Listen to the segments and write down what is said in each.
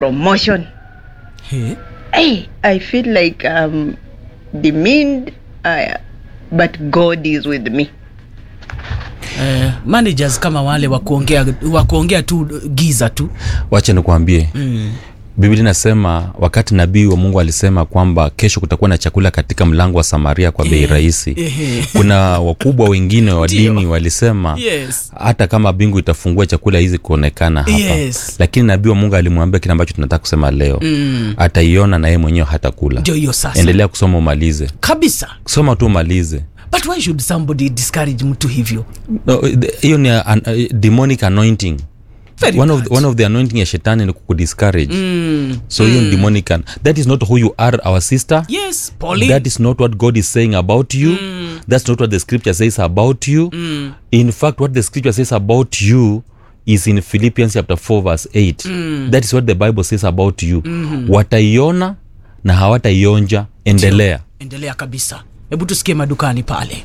promotion. Hey. Hey, I feel like um demeaned, uh, but God is with me. Eh, managers kama wale wa kuongea wa kuongea tu giza tu wacha nikuambie mm. biblia inasema wakati nabii wa mungu alisema kwamba kesho kutakuwa na chakula katika mlango wa samaria kwa bei Eh, rahisi eh. kuna wakubwa wengine wa Ndio. dini walisema Yes. hata kama bingu itafungua chakula hizi kuonekana hapa Yes. lakini nabii wa mungu alimwambia kile ambacho tunataka kusema leo mm. ataiona na yeye mwenyewe hata kula ndio hiyo sasa endelea kusoma umalize kabisa soma tu umalize but why should somebody discourage mtu hivyo No, the- hiyo ni a- an- a- demonic anointing Very one of, bad. one of the anointing ya shetani ni kukudiscourage mm. so hiyo ni demonic an- that is not who you are our sister yes Pauline. that is not what god is saying about you mm. that's not what the scripture says about you mm. in fact what the scripture says about you is in philippians chapter 4 verse 8 mm. that is what the bible says about you mm-hmm. wataiona na hawataionja endelea endelea kabisa hebu tusikie madukani pale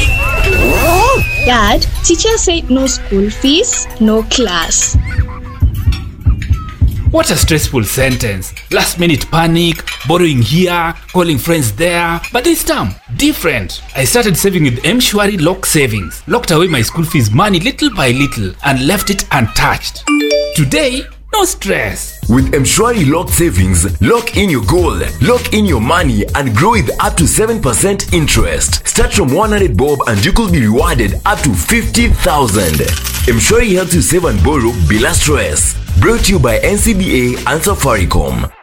Dad, teacher said no school fees, no class. What a stressful sentence. Last minute panic, borrowing here, calling friends there. But this time, different. I started saving with Mshwari Lock Savings. Locked away my school fees money little by little and left it untouched. Today, no stress. With Mshwari Lock Savings, lock in your goal, lock in your money, and grow with up to 7% interest. Start from 100 bob and you could be rewarded up to 50,000. Mshwari helps you save and borrow bila stress. Brought to you by NCBA and Safaricom.